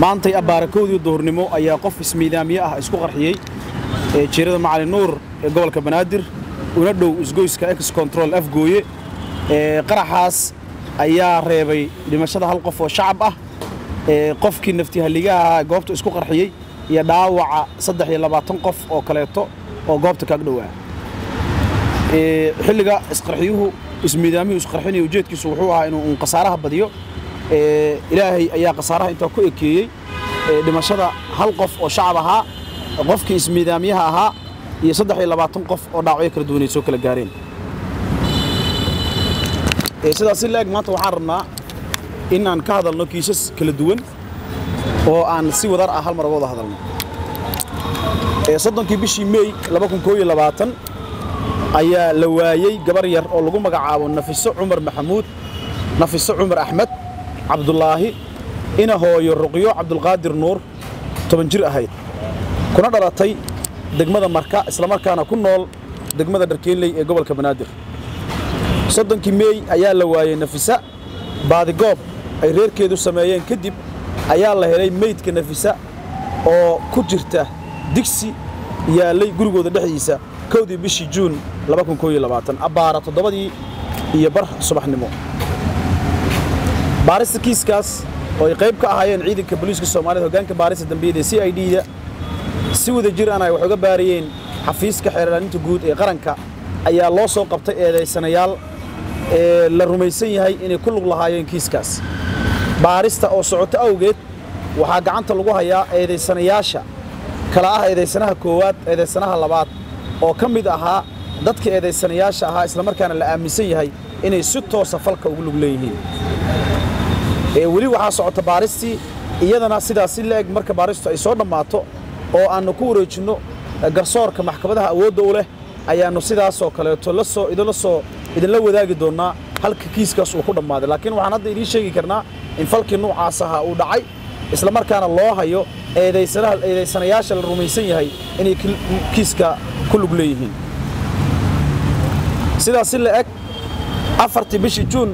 maantay abaarakowdii duhurnimo ayaa qof ismiidaamiye ah isku qarxiyey ee jiirada macali nuur ee gobolka banaadir una dhow isgoyska ex control afgooye ee qaraxaas ayaa reebay dhimashada hal qof oo shacab ah ee qofkii naftihalligaha ahaa goobta isku qarxiyey iyo dhaawaca saddex iyo labaatan qof oo kaleeto oo goobta kaag dhowaa xilliga isqarxiyuhu ismiidaamiyuu isqarxinaya ujeedkiisu wuxuu ahaa inuu un khasaaraha badiyo ilaahay ayaa khasaaraha intaa ku ekeeyey dhimashada hal qof oo shacab ahaa qofkii ismiidaamiyaha ahaa iyo saddex iyo labaatan qof oo dhaawacyo kala duwanay soo kala gaareen sidaas si la-eg maanta waxaan rabnaa in aan ka hadalno kiisas kala duwan oo aan si wadar ah hal mar uga wada hadalno soddonkii bishii meey ayaa la waayey gabar yar oo lagu magacaabo nafiso cumar maxamuud nafiso cumar axmed cabdulaahi ina hooyo ruqyo cabdulqaadir nuur toban jir ahayd kuna dhalatay degmada marka islamarkaana ku nool degmada dharkeenley ee gobolka banaadir soddonkii meey ayaa la waayey nafisa baadigoob ay reerkeedu sameeyeen kadib ayaa la helay meydka nafisa oo ku jirta digsi yaallay gurigooda dhexdiisa kowdii bishii juun abbaara toddobadii iyo bar subaxnimo baarista kiiskaas oo ay qayb ka ahaayeen ciidanka booliiska soomaaliyed hoggaanka baarista dambiyada ee c i d-da si wada jir ana ay wax uga baarayeen xafiiska xeerlaaninta guud ee qaranka ayaa loo soo qabtay eedaysanayaal ee la rumaysan yahay inay ku lug lahaayeen kiiskaas baarista oo socoto awgeed waxaa gacanta lagu hayaa eedaysanayaasha kala ah eedaysanaha koowaad eedaysanaha labaad oo ka mid ahaa dadka eedaysanayaasha ahaa islamarkaana la aaminsan yahay inay si toosa falka ugu lug leeyihiin weli waxaa socota baaristii iyadana sidaas si la-eg marka baaristu ay soo dhammaato oo aannu ku wareejinno garsoorka maxkamadaha awoodda u leh ayaannu sidaasoo kaleeto lasoo idinla soo idinla wadaagi doonnaa halka kiiskaas uu ku dhammaaday laakiin waxaan hadda idiin sheegi karnaa in falkii nuucaas ahaa uu dhacay islamarkaana loo hayo eedaysanayaasha la rumaysan yahay inay kiiska ku lug leeyihiin sidaas si la eg afartii bishii juun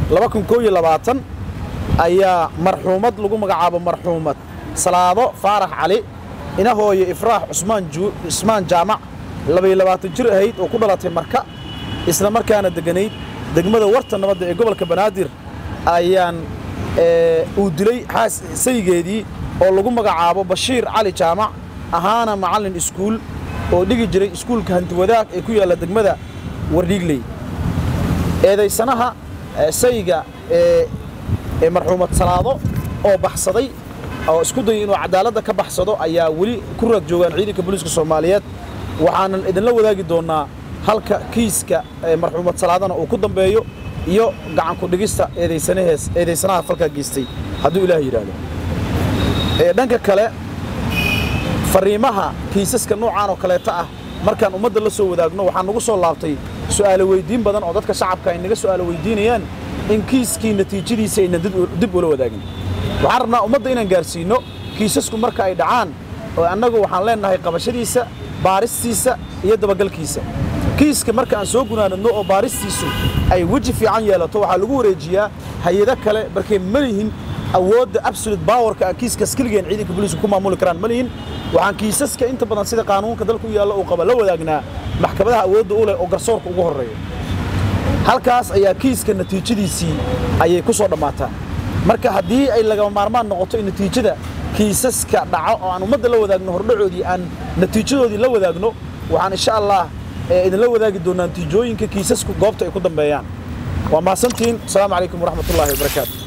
ayaa marxuumad lagu magacaabo marxuumad salaado faarax cali ina hooyo ifraax cusmaan jaamac jir ahayd oo ku dhalatay marka isla markaana degganayd degmada warta nabadda ee gobolka banaadir ayaan uu dilay saygeedii oo lagu magacaabo bashiir cali jaamac ahaana macallin iskuul oo dhigi jiray iskuulka hantiwadaag ee ku yaalla degmada wardhiigley eedaysanaha sayga ee marxuumad salaado oo baxsaday oo isku dayay inuu cadaaladda ka baxsado ayaa weli ku raag joogaan ciidanka booliiska soomaaliyeed waxaanan idinla wadaagi doonnaa halka kiiska marxuumad salaadana uu ku dambeeyo iyo gacanku dhigista eedaysanaha falkaa geystay hadduu ilaah yidhaahdo dhanka kale fariimaha kiisaska noocaan oo kaleeta ah markaan ummadda la soo wadaagno waxaa nagu soo laabtay su'aalo weyddiin badan oo dadka shacabka ay naga su'aalo weyddiinayaan in kiiskii natiijadiisa aynan dib ula wadaagin waxaan rabnaa ummadda inaan gaarsiinno kiisasku marka ay dhacaan oo annagu waxaan leennahay qabashadiisa baaristiisa iyo dabagalkiisa kiiska marka aan soo gunaanadno oo baaristiisu ay weji fiican yeelato waxaa lagu wareejiyaa hay-ado kale markay ma lihin awoodda absolute bawarka aan kiiskaas keligeen ciidanka booliisku ku maamuli karaan ma lihin waxaan kiisaska inta badan sida qaanuunka dalka u yaalla uu qaba la wadaagnaa maxkamadaha awoodda u leh oo garsoorka ugu horreeya halkaas ayaa kiiska natiijadiisii ayay ku soo dhammaataa marka haddii ay lagama maarmaan noqoto in natiijada kiisaska dhaco oo aan ummadda la wadaagno hordhacoodii aan natiijadoodii la wadaagno waxaan insha allah idinla wadaagi doonnaa natiijooyinka kiisasku goobta ay ku dambeeyaan waa mahadsantihiin asalaamu calaykum waraxmatullaahi wabarakaatu